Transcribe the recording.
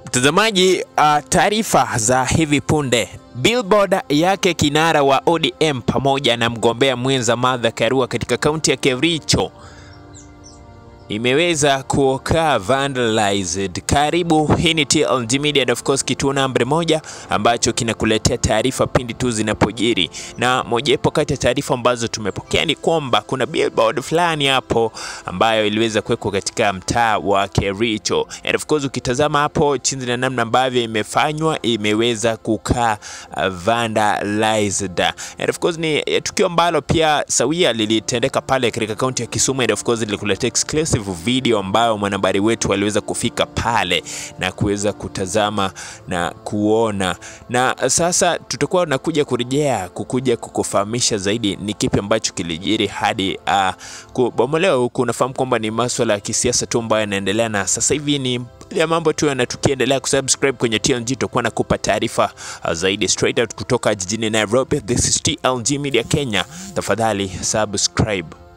Mtazamaji, uh, taarifa za hivi punde. Billboard yake kinara wa ODM pamoja na mgombea mwenza Martha Karua katika kaunti ya Kericho imeweza kuokaa vandalized. Karibu, hii ni TLG Media and of course kituo namba moja ambacho kinakuletea taarifa pindi tu zinapojiri, na mojawapo kati ya taarifa ambazo tumepokea ni kwamba kuna billboard fulani hapo ambayo iliweza kuwekwa katika mtaa wa Kericho, and of course ukitazama hapo chini na namna ambavyo imefanywa imeweza kukaa uh, vandalized, and of course ni eh, tukio ambalo pia sawia lilitendeka pale katika kaunti ya Kisumu, and of course lilikuletea exclusive video ambayo mwanahabari wetu aliweza kufika pale na kuweza kutazama na kuona, na sasa tutakuwa nakuja kurejea kukuja kukufahamisha zaidi ni kipi ambacho kilijiri hadi uh, kubomolewa huku. Unafahamu kwamba ni maswala ya kisiasa tu ambayo yanaendelea, na sasa hivi ni ya mambo tu yana tukiendelea kusubscribe kwenye TLG tutakuwa nakupa taarifa uh, zaidi straight out kutoka jijini Nairobi. This is TLG Media Kenya, tafadhali subscribe.